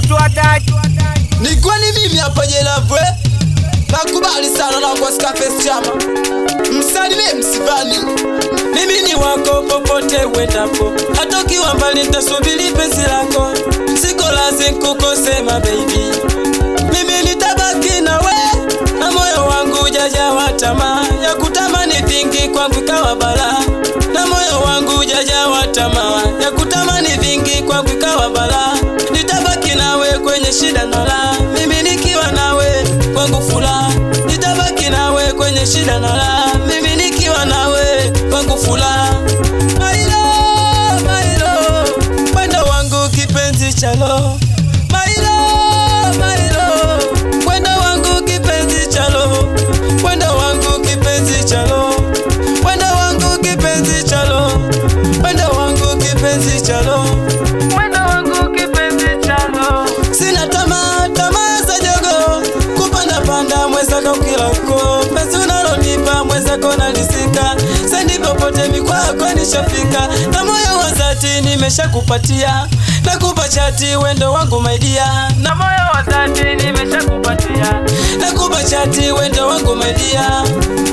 mtu hataki Ni kwani mimi hapa Jelavwe nakubali sana na kwa Scarface chama msalimie msivani mimi ni wako popote uendapo, hata ukiwa mbali nitasubiri penzi lako, siko lazi kukosema baby, mimi nitabaki nawe na moyo wangu ujajawa tamaa ya kutamani vingi, kwangu ikawa balaa, na moyo wangu ujajawa tamaa ya kutamani vingi, kwangu ikawa balaa, nitabaki nawe kwenye shida na raha, mimi nikiwa nawe kwangu furaha, nitabaki nawe kwenye shida na raha, mimi nikiwa nawe kwangu furaha. Mailo, Mailo, mwendo wangu kipenzi cha roho. Mailo, Mailo, mwendo wangu kipenzi cha roho. Mwendo wangu kipenzi cha roho. Mwendo wangu kipenzi cha roho. Mwendo wangu kipenzi cha roho. Mwendo wangu kipenzi cha roho. Sina tamaa, tamaa za jogo kupanda panda mwezako kilako penzi unalonipa mwezako nalisika sendi popote mikwako nishafika na moyo wa dhati nimeshakupatia nakupa chati wendo wangu maidia na moyo wa dhati nimeshakupatia nakupa chati wendo wangu maidia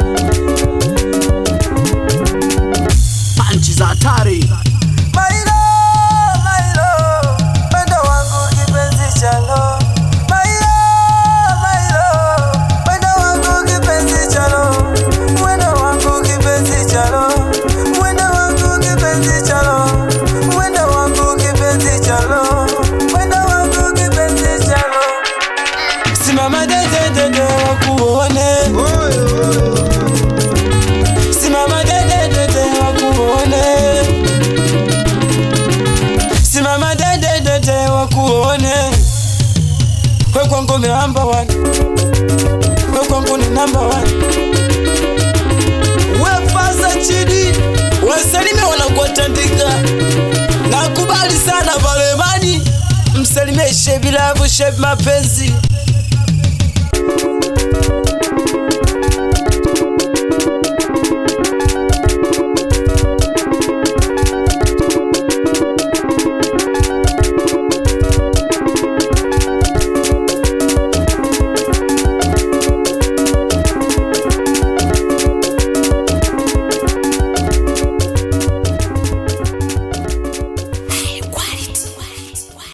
panchi za hatari Mailo, Mailo, wendo wangu kipenzi cha roho. Mailo, Mailo, wendo wangu kipenzi cha roho. Wendo wangu kipenzi cha roho. Wendo wangu kipenzi cha roho. Wendo wangu kipenzi cha roho. Wendo wangu kipenzi cha roho. Simama dede dede wakuone. Simama dede dede wakuone. Simama dede dede wakuone. We kwangu ni number one. We kwangu ni number one. wefasa chidi wasalimie wanakuatandika nakubali sana valemani msalimie shebi lavu shebi mapenzi